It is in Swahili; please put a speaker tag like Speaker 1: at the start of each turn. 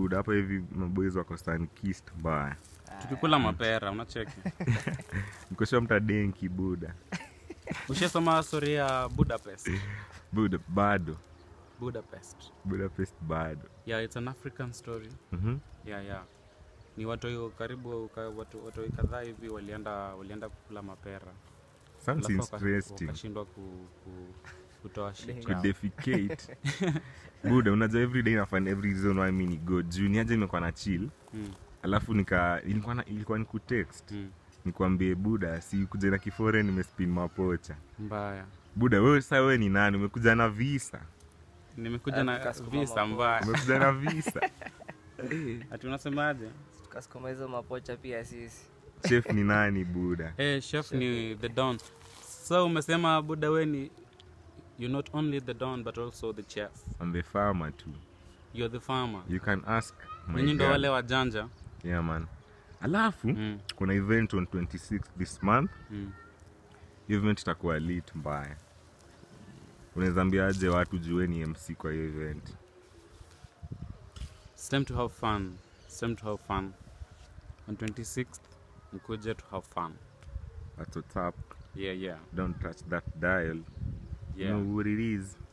Speaker 1: buda hapa hivi maboys wako stankist mbaya
Speaker 2: tukikula mapera unacheki
Speaker 1: mkosha mtadenki buda
Speaker 2: ushasoma story ya budapest
Speaker 1: buda bado
Speaker 2: budapest
Speaker 1: budapest bado
Speaker 2: yeah it's an african story
Speaker 1: Mhm.
Speaker 2: yeah yeah ni watoi karibu ka- watu watoi kadhaa hivi walienda walienda kukula mapera
Speaker 1: sounds
Speaker 2: Alafu waka-
Speaker 1: interesting
Speaker 2: wakashindwa ku, ku, kutoa shit
Speaker 1: to
Speaker 2: yao.
Speaker 1: defecate buda unajua everyday nafan every reason why mi ni go juu niaje imekuwa na chill
Speaker 2: Mm,
Speaker 1: alafu nika ilikuwa na, ilikuwa ni kutext
Speaker 2: mm.
Speaker 1: nikwambie buda si kuja na kifore nimespin mapocha
Speaker 2: mbaya
Speaker 1: buda wewe saa wewe ni nani umekuja na visa
Speaker 2: nimekuja na
Speaker 3: Tukasukuma
Speaker 2: visa
Speaker 3: mapoa.
Speaker 2: mbaya
Speaker 1: umekuja na visa
Speaker 2: ati unasemaje
Speaker 3: tukasukuma hizo mapocha pia sisi
Speaker 1: chef ni nani buda
Speaker 2: hey, chef ni the don so umesema buda we ni you're not only the don but also the chef
Speaker 1: I'm the farmer too
Speaker 2: you're the farmer
Speaker 1: you can ask my
Speaker 2: nyinyi ndo
Speaker 1: girl.
Speaker 2: wale wajanja
Speaker 1: yeah man alafu
Speaker 2: mm,
Speaker 1: kuna event on 26 this month
Speaker 2: mm.
Speaker 1: Hiyo event itakuwa lit mbaya unaweza ambiaje watu jueni mc kwa hiyo event
Speaker 2: It's time to have fun. It's time to have fun. On 26th, mkuje to have fun.
Speaker 1: at what's up
Speaker 2: Yeah, yeah,
Speaker 1: don't touch that dial you
Speaker 2: yeah.
Speaker 1: know what it is